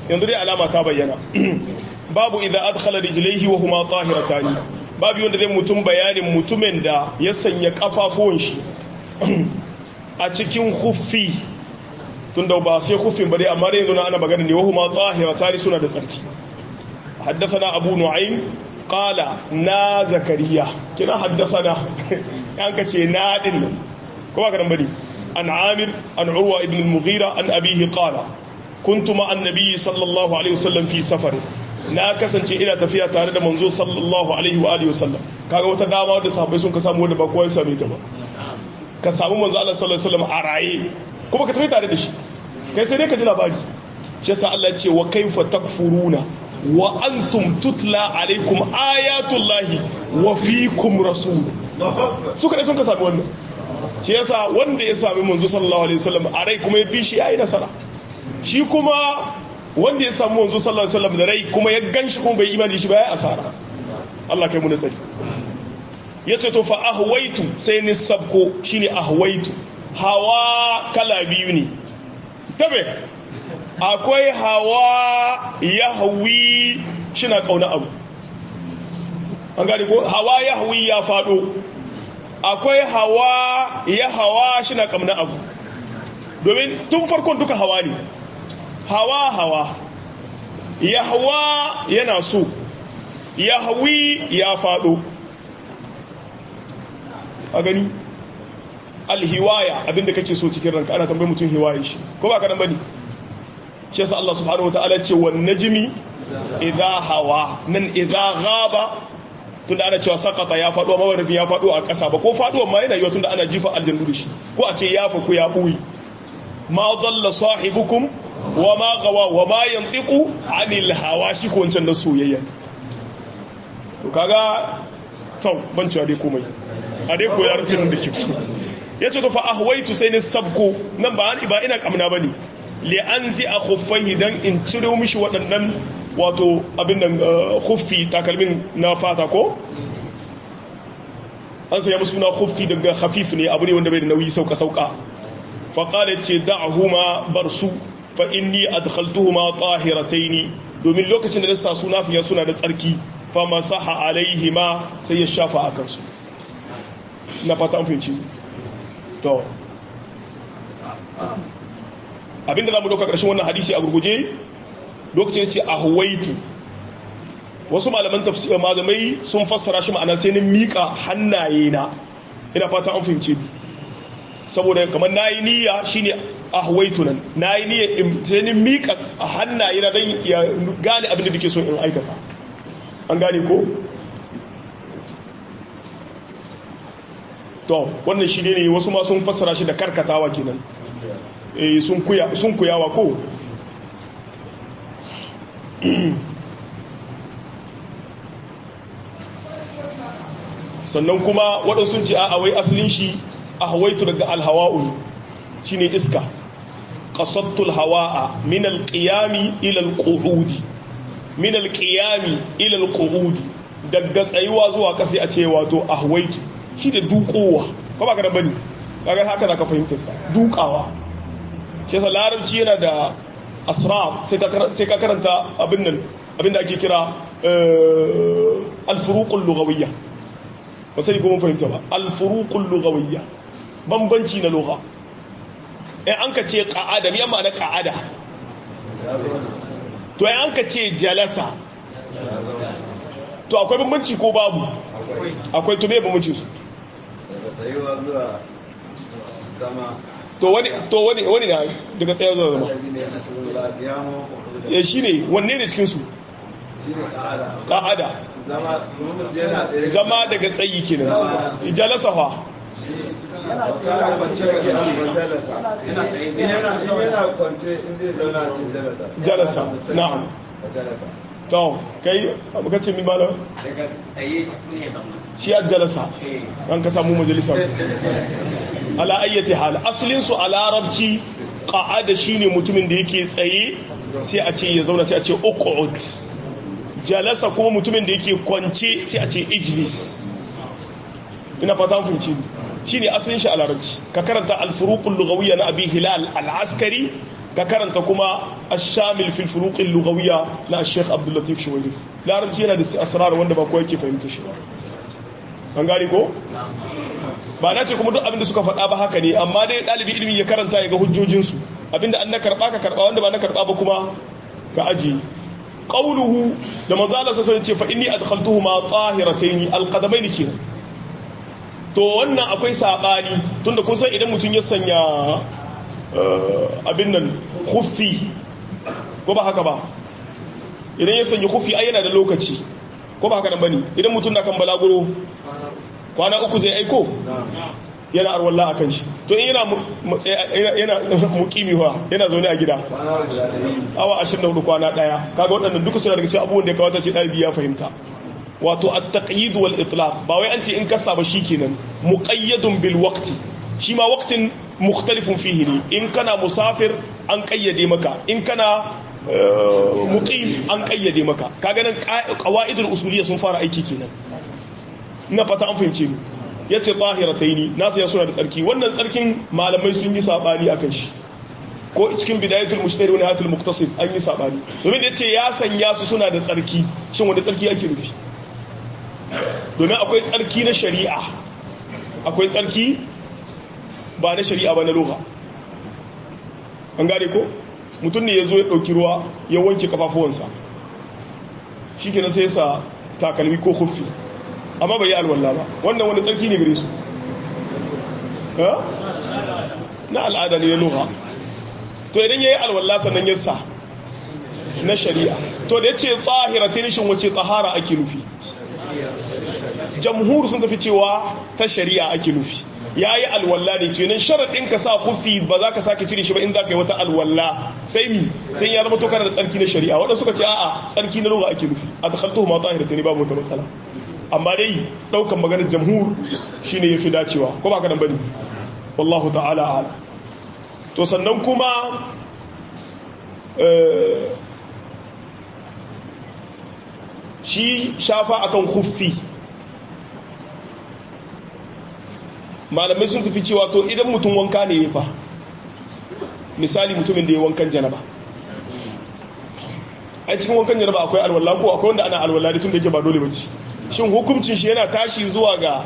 yanzu dai alama ta bayyana babu idza adkhala rijlaihi wa huma tahiratani babu wanda zai mutum bayanin mutumin da ya sanya kafafuwan shi a cikin khuffi tunda ba sai khuffin ba dai amma dai yanzu na ana magana ne wa huma tahiratani suna da tsarki haddathana abu nu'aym qala na zakariya kina haddathana an ka ce na din nan ko ba ka nan bane an amir an urwa ibn al-mughira an abihi qala kuntu ma annabi sallallahu alaihi wasallam fi safar na kasance ina tafiya tare da manzo sallallahu alaihi wa alihi wasallam kaga wata dama da sahabbai sun ka samu wanda ba kowa ya same ta ba ka samu manzo Allah sallallahu alaihi wasallam a raye kuma ka tafi tare da shi kai sai dai ka ji labari shi yasa Allah ya ce wa kaifa takfuruna wa antum tutla alaikum ayatullahi wa fiikum rasul suka dai sun ka sami wannan shi yasa wanda ya sami manzo sallallahu alaihi wasallam a rai kuma ya bi shi yayi nasara shi kuma wanda ya samu wanzu sallallahu alaihi wasallam da rai kuma ya ganshi kuma bai imani shi ba ya asara Allah kai mu nasari yace to fa ahwaitu sai ni sabko shine ahwaitu hawa kala biyu ne tabe akwai hawa yahwi shina kauna abu an gane ko hawa yahwi ya fado akwai hawa ya hawa shina kauna abu domin tun farkon duka hawa ne hawa hawa ya hawa yana so ya hawi ya fado a gani alhiwaya abinda kake so cikin ranka ana tambayi mutum hiwaye shi ko ba ka nan bane shi yasa Allah subhanahu wataala ce wan najmi idha hawa nan idha ghaba tunda ana cewa sakata ya fado amma wani ya fado a ƙasa ba ko fado amma yana yiwa tunda ana jifa aljannu da shi ko a ce ya fa ku ya buyi ma dalla sahibukum wa ma gawa wa ma yantiqu anil hawa shi ko wancan da soyayya to kaga to ban cewa dai komai a dai ko yarcin da ke yace to fa ahwaitu sai ni sabko nan ba ba ina kamna bane li anzi a khuffaihi dan in ciro mishi waɗannan wato abin nan khuffi takalmin na fata ko an saya musu na khuffi daga khafif ne abu ne wanda bai da nauyi sauka sauka fa qala ce da'huma barsu fa inni adkhaltuhuma tahirataini domin lokacin da nasa suna su suna da tsarki fa masaha alaihima sai ya shafa akan su na fata an fahimci to abinda zamu dauka karshen wannan hadisi a gurguje lokacin ya ce ahwaitu wasu malaman tafsir malamai sun fassara shi ma'ana sai ni mika hannaye na ina fata an fahimce saboda kamar nayi niyya shine ahwaitu nan nayi niyya sai ni mika hannaye na dan ya gane abin da nake so in aikata an gane ko to wannan shi ne wasu ma sun fassara shi da karkatawa kenan eh sun kuya sun kuyawa ko sannan kuma waɗansu ce a wai asalin shi a hawaitu daga alhawa'u shi ne iska ƙasattul hawa'a min alƙiyami ilal ƙuhudi min alƙiyami ilal ƙuhudi daga tsayuwa zuwa ƙasa a ce wato a hawaitu shi da dukowa ko ba ka da bane kaga haka za ka fahimta sa dukawa shi yasa larabci yana da asrar sai ka karanta abin nan abin da ake kira alfuruqul lughawiyya ba sai kuma fahimta ba alfuruqul lughawiyya bambanci na lugha eh an ka ce qa'ada me ma'ana qa'ada to ai an ka ce jalasa to akwai bambanci ko babu akwai to me bambanci su to wani to wani wani na daga tsaye zuwa zama ya shi ne wanne ne cikinsu ƙa'ada zama daga tsayi kenan jalasa fa jalasa na'am to kai abuka ce min malam daga tsaye sai ya zauna shi ya jalasa an ka samu majalisar ala ayyati hal aslin su a larabci qa'ada shine mutumin da yake tsaye sai a ce ya zauna sai a ce uqud jalasa kuma mutumin da yake kwance sai a ce ijlis ina fata funci shine asalin shi a larabci ka karanta al-furuqul lughawiyya na abi hilal al-askari ka karanta kuma ash-shamil fil furuq al-lughawiyya na Sheikh Abdul Latif Shuwairif larabci yana da asrar wanda ba kowa yake fahimta shi ba an gane ko ba na ce kuma duk abin da suka faɗa ba haka ne amma dai ɗalibi ilimi ya karanta ya ga hujjojinsu abinda an na karɓa ka karɓa wanda ba na karɓa ba kuma ka aji qauluhu da manzala sa sai ce fa inni adkhaltuhu ma tahirataini alqadamaini kenan to wannan akwai sabani tunda kun san idan mutum ya sanya abin nan khuffi ko ba haka ba idan ya sanya khuffi ai yana da lokaci ko ba haka nan bane idan mutum na kan balaguro kwana uku zai aiko yana arwalla a kan shi to in yana yana mukimi wa yana zaune a gida awa 24 kwana daya kaga waɗannan duka suna daga cikin abubuwan da ya kawata ce ɗalibi ya fahimta wato at-taqyid wal itlaq ba wai an ce in kasa ba shikenan muqayyadun bil waqti shi ma waqtin mukhtalifun fihi ne in kana musafir an kayyade maka in kana muqim an kayyade maka kaga nan qawaidul usuliyya sun fara aiki kenan ina fata an fahimce ni yace tahirataini nasa ya suna da tsarki wannan tsarkin malamai sun yi sabani akan shi ko cikin bidayatul mushtari wa nihayatul muqtasid an yi sabani domin yace ya sanya su suna da tsarki shin wanda tsarki ake nufi domin akwai tsarki na shari'a akwai tsarki ba na shari'a ba na lugha an gane ko mutum ne ya zo ya ɗauki ruwa ya wanke kafafuwansa shi ke na sai sa takalmi ko hufi amma bai yi alwallah ba wannan wani tsarki ne gare su na al'ada ne na lugha to idan ya yi alwallah sannan ya sa na shari'a to da ya ce tsahira ta nishin wace tsahara ake nufi jamhur sun tafi cewa ta shari'a ake nufi ya yi alwalla ne kenan sharaɗin ka sa kufi ba za ka sake cire shi ba in za ka yi wata alwalla sai mi sai ya zama tokar da tsarki na shari'a waɗanda suka ce a'a tsarki na lura ake nufi a ta kalto ma tahira ta ne babu wata matsala amma dai ɗaukan maganar jamhur shine ya fi dacewa ko ba ka nan bane wallahu ta'ala ala to sannan kuma shi shafa akan kuffi malamai sun tafi cewa to idan mutum wanka ne ya fa misali mutumin da ya wankan janaba a cikin wankan janaba akwai alwala ko akwai wanda ana alwala da tun da yake ba dole bace shin hukuncin shi yana tashi zuwa ga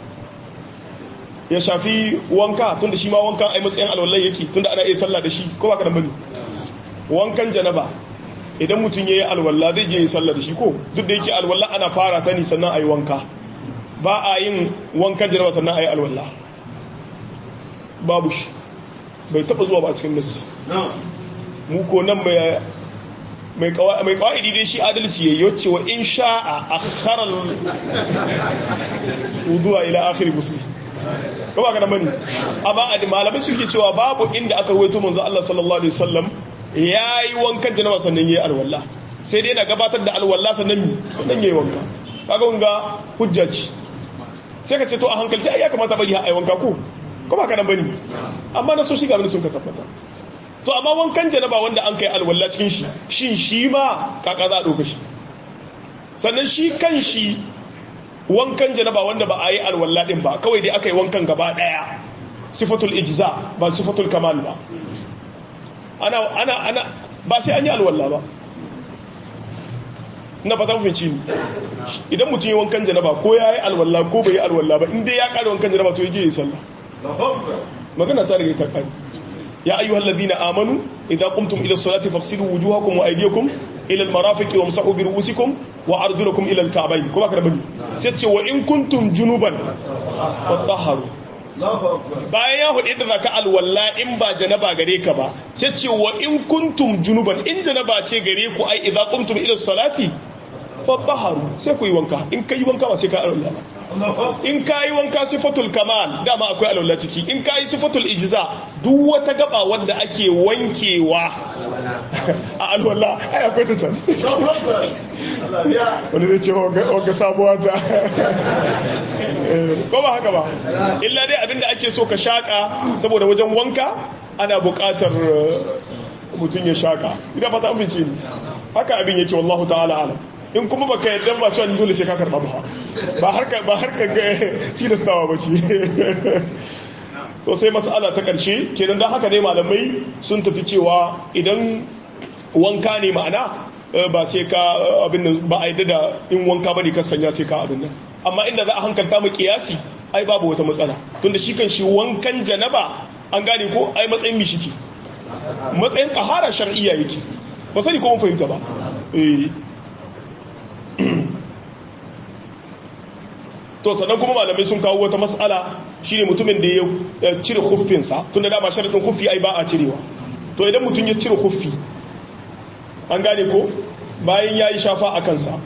ya shafi wanka tun da shi ma wankan ai matsayin alwala yake tun da ana iya sallah da shi ko ba ka da bane wankan janaba idan mutum ya yi alwala zai je yi sallah da shi ko duk da yake alwala ana fara ta ni sannan a yi wanka ba a yin wankan janaba sannan a yi alwala babu shi bai taba zuwa ba cikin nasi mu ko nan mai kawai dai shi adalci ya yi wa in sha'a a kharar wuduwa ila akhiri musulmi ba ba ganin bane amma a malamai suke cewa babu inda aka ruwaito manzo Allah sallallahu alaihi wasallam yayi wankan janaba sannan yayi alwala sai dai yana gabatar da alwala sannan mi sannan yayi wanka kaga wanga hujja ce sai ka ce to a hankalci ai ya kamata bari ai wanka ko ko ba ka nan bane amma na so shi ga sun ka tabbata to amma wankan janaba wanda an kai alwala cikin shi shin shi ma kaka za a dauka shi sannan shi kan shi wankan janaba wanda ba a yi alwala din ba kawai dai aka yi wankan gaba daya sifatul ijza ba sifatul kamal ba ana ana ana ba sai an yi alwala ba na fata mafinci ne idan mutum yi wankan janaba ko ya yi alwala ko bai yi alwala ba inda ya kare wankan janaba to ya je yi sallah magana ta rage ta kai ya ayyuhal ladina amanu idza qumtum ila salati faghsilu wujuhakum wa aydiyakum ila al-marafiqi wamsahu bi ru'usikum wa arjulakum ila al-ka'bayn kuma kada bani sai ce wa in kuntum junuban fatahharu bayan ya hudu da zaka alwalla in ba janaba gare ka ba sai ce wa in kuntum junuban in janaba ce gare ku ai idza qumtum ila salati fatahharu sai ku yi wanka in kai wanka ba sai ka alwalla ba in ka yi wanka sifatul kamal dama akwai alwala ciki in ka yi sifatul ijza duk wata gaba wanda ake wankewa a alwala ai akwai ta can wani zai ce wanga sabuwa ta ko ba haka ba illa dai abinda ake so ka shaka saboda wajen wanka ana buƙatar mutum ya shaka idan ba ta amince ni haka abin yake wallahu ta'ala alam in kuma baka yadda ba cewa dole sai ka karba ba ba harka ba harka ga tilastawa ba ce to sai mas'ala ta karshe kenan dan haka ne malamai sun tafi cewa idan wanka ne ma'ana ba sai ka abin nan ba a yadda da in wanka bane ka sanya sai ka abin nan amma inda za a hankalta mu kiyasi ai babu wata matsala tunda shi kan shi wankan janaba an gane ko ai matsayin mishiki matsayin tahara shar'iyya yake ba sani ko mun fahimta ba eh to sannan kuma malamai sun kawo wata mas'ala shine mutumin da ya cire khuffinsa tunda dama sharadin khuffi ai ba a cirewa to idan mutum ya cire khuffi an gane ko bayan ya yi shafa a kansa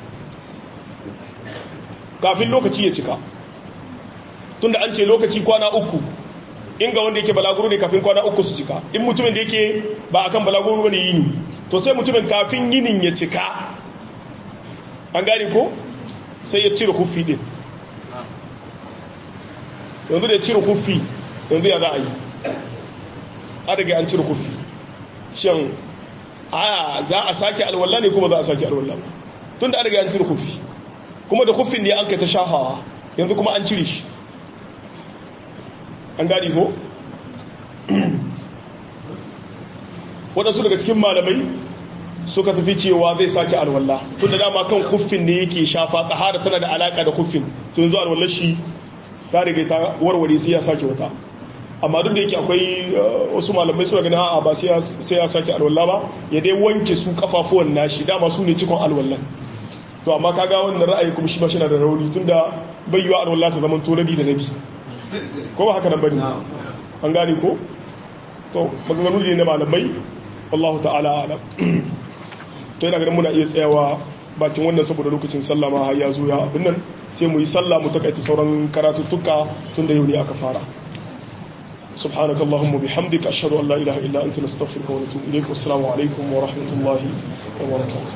kafin lokaci ya cika tunda an ce lokaci kwana uku in ga wanda yake balaguro ne kafin kwana uku su cika in mutumin da yake ba akan balaguro bane yini to sai mutumin kafin yinin ya cika an gane ko sai ya cire huffi din yanzu da ya cire huffi yanzu ya za a yi a daga an cire huffi shan a za a sake alwala ne kuma za a sake alwala tun da an riga an cire kufi kuma da kufin ne an kai ta shafawa yanzu kuma an cire shi an gani ko waɗansu daga cikin malamai suka tafi cewa zai sake alwala tun da dama kan kufin ne yake shafa tsahara tana da alaƙa da kufin tun yanzu alwallar shi ta riga ta warware sai ya sake wata amma duk da yake akwai wasu malamai suna ganin a'a ba sai ya sake alwala ba ya dai wanke su kafafuwan nashi dama su ne cikon alwallan to amma kaga wannan ra'ayi kuma shi ba shi na da rauni tunda bai yiwa alwala ta zaman to rabi da rabi ko ba haka nan bane an gane ko to maganganu ne na malamai Allah ta'ala alam to yana ganin muna iya tsayawa bakin wannan saboda lokacin sallah ma har ya zo ya abin nan sai mu yi sallah mu takaita sauran karatuttuka tun da yau ne aka fara سبحانك اللهم وبحمدك أشهد أن لا إله إلا أنت نستغفرك ونتوب إليك والسلام عليكم ورحمة الله وبركاته